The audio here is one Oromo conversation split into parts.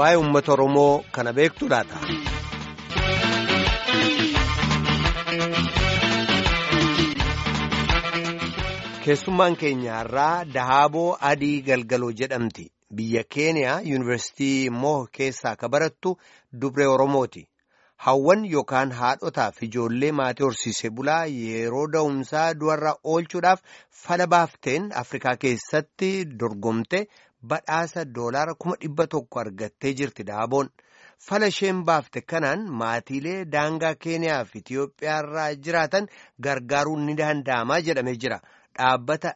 waa'ee uummata Oromoo kana beektu laata. Keessummaan keenya irraa Dahaaboo Adii Galgaloo jedhamti. Biyya Keeniyaa Yuunivarsiitii Moo keessaa ka barattu Dubree Oromooti. Hawwan yookaan haadhotaaf ijoollee maatii horsiisee bulaa yeroo da'umsaa du'arra oolchuudhaaf fala baafteen Afrikaa keessatti dorgomte badhaasa doolaara kuma dhibba tokko argattee jirti Dahaaboon. Fala isheen baafte kanaan maatiilee daangaa Keeniyaa fi Itiyoophiyaa irraa jiraatan gargaaruun ni danda'amaa jedhamee jira. Dhaabbata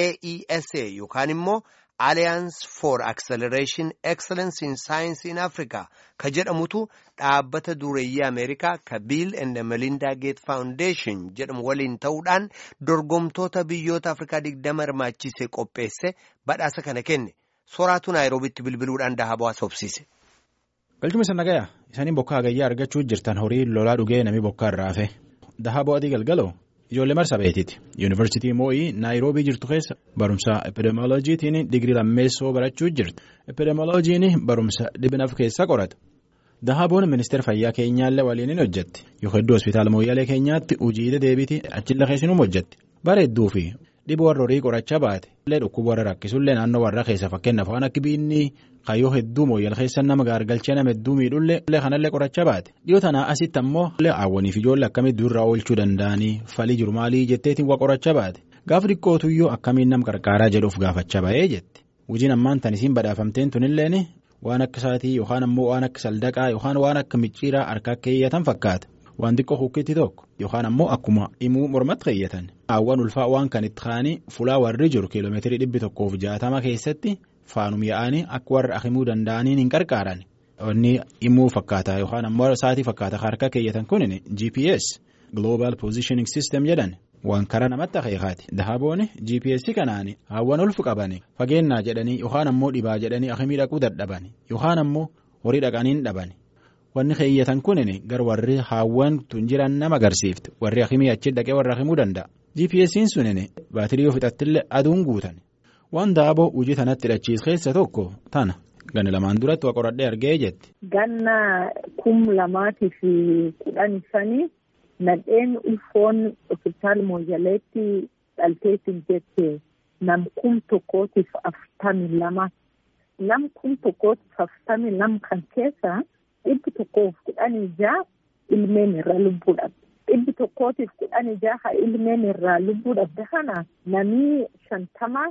AESA yookaan immoo Alliance for Acceleration Excellence in Science in Africa ka jedhamutu dhaabbata dureeyyii Ameerikaa ka Bill and Melinda Gates Foundation jedhamu waliin ta'uudhaan dorgomtoota biyyoota Afrikaa digdama hirmaachisee qopheesse badhaasa kana kenne. Soraatu Naayiroobitti bilbiluudhaan Dahaaboo haasofsiise. Galchuma isa nagayaa isaanii bokkaa hagayyaa argachuu jirtan horii lolaa dhugee namni bokkaa irraa hafe Dahaaboo adii galgaloo ijoollee marsabeetiiti yuunivarsiitii moo'ii naayiroobii jirtu keessa barumsa epidemioloojiitiin digirii lammeessoo barachuu jirti epidemioloojiin barumsa dhibinaaf keessa qorata Dahaaboon ministeera fayyaa keenyaallee waliin hin hojjetti yoo hedduu hospitaala mooyyalee keenyaatti hojiilee deebiitii achilla keessinuma hojjetti bareedduu fi dhibee warra horii qorachaa baate illee dhukkuba warra rakkisullee naannoo warra keessa fakkeenyaaf waan akka biinni kayyoo hedduu mooyyal keessa nama gaargalchee nama hedduu miidhullee kanallee qorachaa baate dhiyoo tanaa asitti ammoo hawwaniif ijoollee akkamitti duurraa oolchuu danda'anii falii jiru maalii jetteetiin waa qorachaa baate gaafa xiqqootuyyuu akkamiin nam qarqaaraa jedhuuf gaafachaa ba'ee jetti hojiin ammaan tan isiin badhaafamteen tunilleen waan akka isaatii yookaan ammoo waan akka saldaqaa yookaan waan akka micciiraa harkaa keeyyatan fakkaata. waan xiqqoo hukkitti tokko yookaan ammoo akkuma himuu mormatti keeyyatan hawwan ulfaa waan kan itti kaanii fulaa warri jiru kiiloomeetirii dhibbi tokkoof jaatama keessatti faanum yaa'anii akka warra akimuu danda'aniin hin qarqaaran inni himuu fakkaata yookaan ammoo sa'aatii fakkaata harka keeyyatan kunin gps global positioning system jedhan waan karaa namatti akeekaati dahaaboon gps kanaan hawwan ulfu qaban fageennaa jedhanii yookaan ammoo dhibaa jedhanii akimii dhaquu dadhaban yookaan ammoo horii dhaqaniin dhaban. Wanni keeyyatan kunin gar warri haawwan tun jiran nama agarsiifte warri akimii achi dhaqee warra akimuu danda'a. GPS'n sunin baatirii yoo fixattillee aduun guutan waan daaboo hojii tanatti hidhachiis keessa tokko tana ganna lamaan duratti waa qoradhee argee jetti. Ganna kum lamaatii fi kudhan sanii nadheen ulfoon hospitaala mooyyaleetti dhalteetiin jette nam kum tokkootiif afurtamii lama nam kum tokkootiif afurtamii lama kan keessa. dhibbi tokkoof kudhanii jaha ilmeen irraa lubbuu dhabde dhibbi tokkootiif kudhanii jaha ilmeen irraa lubbuu dhabde kana namni shantama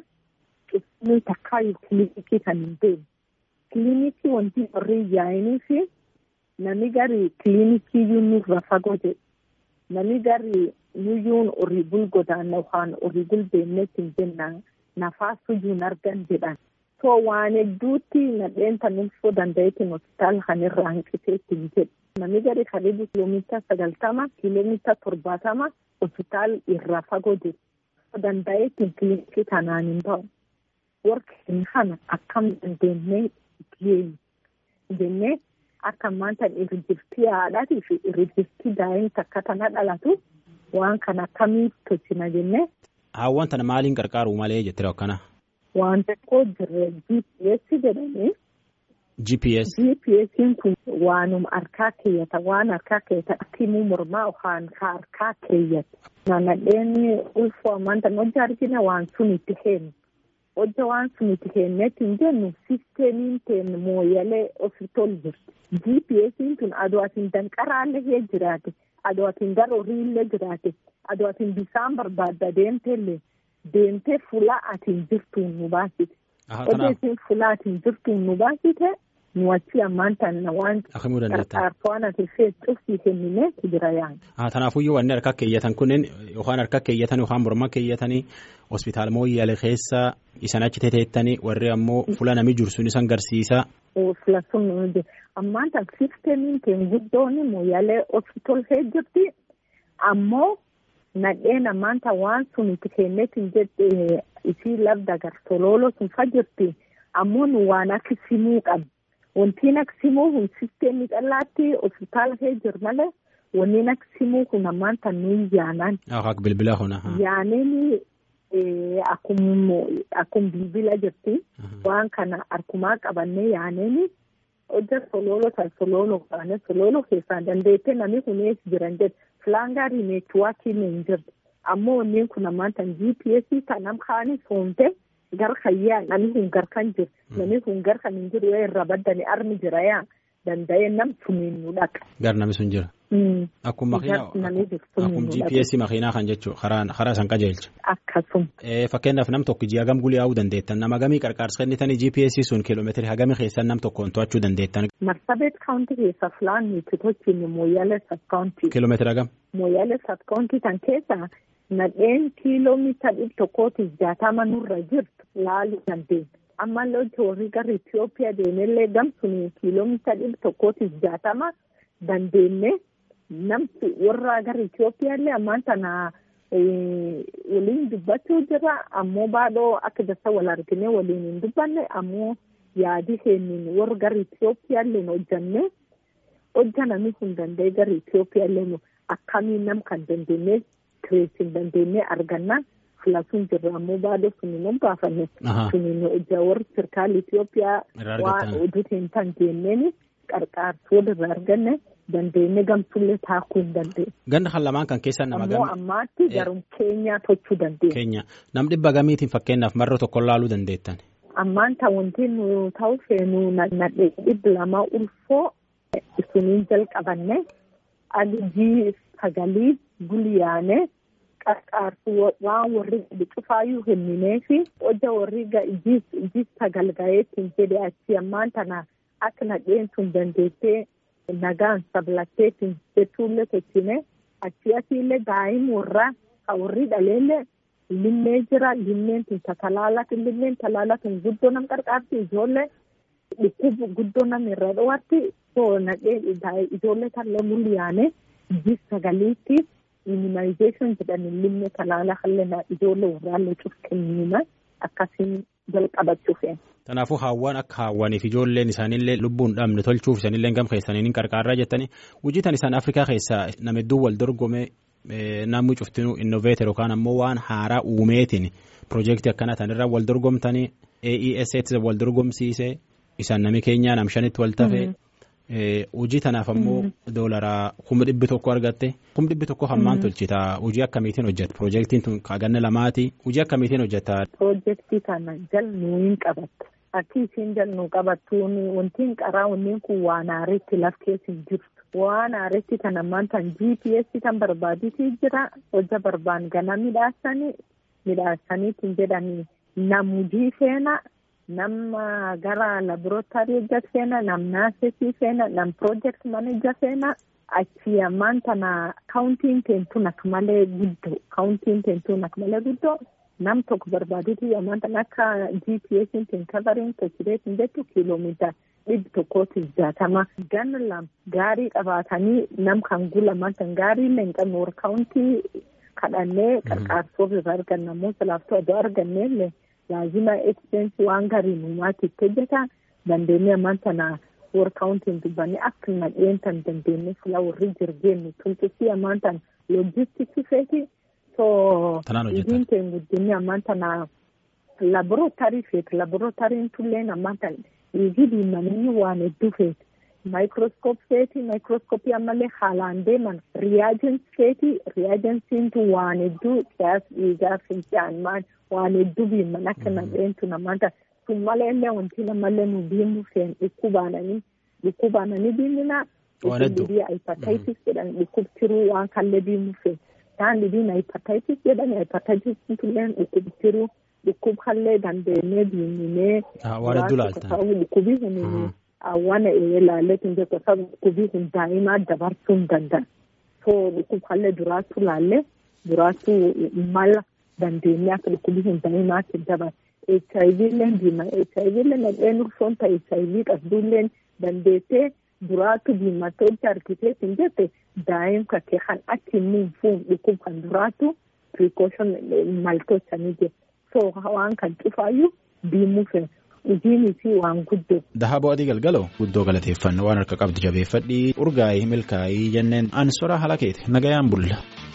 cufnii takkaayyuu kilinikii kan hin deemu kilinikii wanti warri yaa'inii fi nami gari kilinikii nurra fagoo jedhe nami gari yuyyuun horii bulgoodhaan yookaan horii bulbeennetti hin jennaan nafaasuyyuun argan jedhan. so waan hedduutti nadheen tan ulfoo danda'eetiin hospitaala kanirraa hanqiseetti hin jedhu namni gadi karibu kiiloomeetira sagaltama kiiloomeetira torbaatama hospitaala irraa fagoo jiru danda'eetiin kilinikii kanaan hin ba'u warqeen kana akkam dandeenyee geenya jennee akka maanta irrijirtii haadhaatii fi irrijirtii daa'imni takka tana dhalatu waan kana akkamiif tolchina jennee. Haawwan tana maaliin qarqaaru malee jettee akkana. Waan tokko jirre GPS jedhanii. GPS. GPS'n kun waanuma harkaa keeyyata waan harkaa keeyyata timuu mormaa yookaan harkaa keeyyata. Nadheen ulfoo amanta hojja argina waan sun itti heenu. Hojja waan sun itti heennetti hin jennu sisteemiin teen mooyyalee ofitol jirti. GPS'n kun aduu atiin danqaraallee hee jiraate aduu atiin gara horiillee jiraate aduu atiin bisaan barbaadda deemteellee. Deemtee fulaa atiin jirtuun nu baasite. Odeessiin fulaa atiin jirtuun nu baasite nu achi ammaan tanna waan qarqaarfaan ati feetuufi kennine jira yaa'u. Tanaafuyyuu wanni harka keeyyatan kunneen yookaan harka keeyyatan yookaan morma keeyyatanii hospitaala mooyyaalee keessa isan achi teteettanii warri ammoo fula namni jiru sun isan garsiisa. Fula sun ammaan tan sisteemiin keen guddoon mooyyaalee hospitaal jirti ammoo. Nadheen ammaanta waan sun itti kenneetiin jedhe isii labda gartolooloo sun fajjirti ammoo nu waan akka simuu qabna. Wantiin akka simuu kun sisteemii callaatti hospitaala kee jiru malee wanniin akka simuu kun ammaanta nuyi yaanaan. Akka bilbila kuna. Yaaneen akkuma bilbila jirti. Waan kana harkumaa qabannee yaaneen hojja sololo tan sololo kaane sololo keessaa dandeettee namni kunees jiran jedhe filaangaarii neetwaakiin hin jirtu ammoo wanneen kun ammaan tan gps kan nam kaanii foonte gar kayyaa namni kun gar kan jiru namni kun gar kan hin jiru irra baddani armi jira yaa danda'ee nam suniin nu dhaqa. Gar namni sun jira. Akkuma akkuma GPS makiinaa kan jechuun karaa san qajeelcha. Akkasuma. Fakkeenyaaf nam tokko ji'a hagam gulii yaa'uu dandeettan nama hagamii qarqaarsa kennitanii GPS sun kiiloomeetirii hagamii keessan nam tokkoon to'achuu dandeettan. Marsabeet kaawuntii keessa filaan nuti tochiin mooyyalee sabkaawuntii. Kiiloomeetira hagam. Mooyyalee sabkaawuntii kan keessa nadheen kiiloomeetira dhibba tokkootiif jaatama nurra jirtu laaluu dandeenya. ammallee hojii warri gara Itoophiyaa deemellee gamsuun kiiloomeetira dhibba tokkootiif jaatama dandeenye namti warra gara Itoophiyaallee ammaan tana waliin dubbachuu jira ammoo baadhoo akka dasa wal argine waliin hin dubbanne ammoo yaadi keeniin warra gara Itoophiyaallee hojjanne hojjananii kun danda'e gara Itoophiyaallee akkamiin nam kan dandeenye kireesiin dandeenye arganna. filasuun jirra ammoo baaduu suniin hin baafanne suniin hojjaa warri sirkaala Itoophiyaa waan oduutiin tan jenneen qarqaarsuu irraa arganne dandeenye gamsullee taakuu hin dandeenye. Ganda kan lamaan kan keessaa nama Ammoo ammaatti garum keenyaa tochuu dandeenya. Keenya nam dhibba gamiitiin fakkeenyaaf marra tokko laaluu dandeettan. Ammaan ta wanti nu ta'u feenu nadhee dhibba lamaa ulfoo suniin jalqabanne agijii sagalii gulyaane. qarqaarsu waan warri cufaayyuu kenninee fi hojja warri ijjiis tagalgayeetiin jedhe achi ammaan tana akka nadheen sun dandeettee nagaan sablatteetiin jechuullee tochine achi asiillee daa'im warraa ka warri dhaleellee limmee jira limmeen tun talaalatu limmeen talaalatu guddoo nam qarqaarti ijoollee dhukkubu guddoo nam irra dho'atti soo nadhee ijoollee tallee mul'iyaane ijjiis sagaliitti. immunization jedhanii limne talaala hallee ijoollee warraallee cufkennina akkasiin jalqabachuu feena. Kanaafuu haawwan akka haawwaniif ijoolleen isaaniillee lubbuun dhabne tolchuuf isaaniillee gam keessanii ni qarqaarraa jettanii hojii tan isaan Afrikaa keessaa nama hedduu wal dorgome namni cuftinuu innoveeter yookaan ammoo waan haaraa uumeetiin piroojeektii akkana tanirra wal dorgomtanii AESS wal dorgomsiisee isaan nami keenyaa nam shanitti wal tafee. hojii tanaaf ammoo doolaraa kuma dhibbi tokko argatte kuma dhibbi tokko hammaan tolchita hojii akkamiitiin hojjeta piroojeektiin tun ganna lamaati hojii akkamiitiin hojjeta. Piroojeektii kana jalnuu hin qabattu akki isiin jalnuu qabattuun wantiin qaraa wanneen kun waan aaritti laf keessa hin jirtu waan aaritti kan ammaan tan GPS kan barbaaditii jira hojja barbaan gana midhaasanii midhaasaniitiin jedhanii nam hojii feena. nama gara laboratorii hojjat feena nam naasesii feena nam project manager feena achi ammaan tana kaawuntiin teentuun akka malee guddoo kaawuntiin teentuun akka malee guddoo nam tokko barbaaduuti ammaan tana akka gps teen kavariin tochireetiin jettu kiiloomeetira dhibbi tokkootiif jaatama ganna lam gaarii qabaatanii nam kan gulaman tan gaarii illee hin qabne warra kaawuntii kadhannee qarqaarsoof irraa arganna ammoo salaaftoo adoo argannee illee. laazima eksidensi waan gariin uumaatiif hojjeta dandeenye ammaan tana warra kaawuntiin dubbanne akka nadheen tan dandeenye fila warri jirgeennu tumxisii ammaan tan loojistiksii feeti soo idiin teen guddinni ammaan tana laborootarii feeti laborootarii tulleen ammaan tan dhiigii diimanii waan hedduu feeti maayikirooskoop feeti maayikirooskoopii ammallee haalaan deeman riyaajens feeti riyaajensiintu waan hedduu qiyaas dhiigaa fincaan maan waan hedduu biiman akka nadheentu namoota sun malee illee wanti namallee nu biimu feen dhukkubaananii dhukkubaananii biimina dhukkubii hepatitis jedhan dhukkubtiruu waan kallee biimu feen taan dhibiin hepatitis jedhan hepatitis tulleen dhukkubtiruu dhukkub kallee dandeenyee biiminee waan hedduu laalta dhukkubii kun waan ilaalleetiin jecha sabu dhukkubii kun daa'imaa dabarsuu hin danda'an soo dhukkub kallee duraatu laallee duraatu mala dandeenye akka dhukkubii hin daa'imaatti dabar HIV illeen diima HIV illeen nadheen ulfoon ta'e HIV qabduulleen dandeessee duraatu diimattee hojii argiteetiin jette daa'im kakkee kan achi immoo fuun dhukkub kan duraatu precaution maltochanii jira so waan kan cufaayyuu diimuu fe'u. Hojiin fi waan guddoo. Dahaboo adii galgaloo guddoo galateeffannoo waan harka qabdu jabeeffadhii urgaa'ii milkaa'ii jenneen ansora halakeeti nagayaan bulla.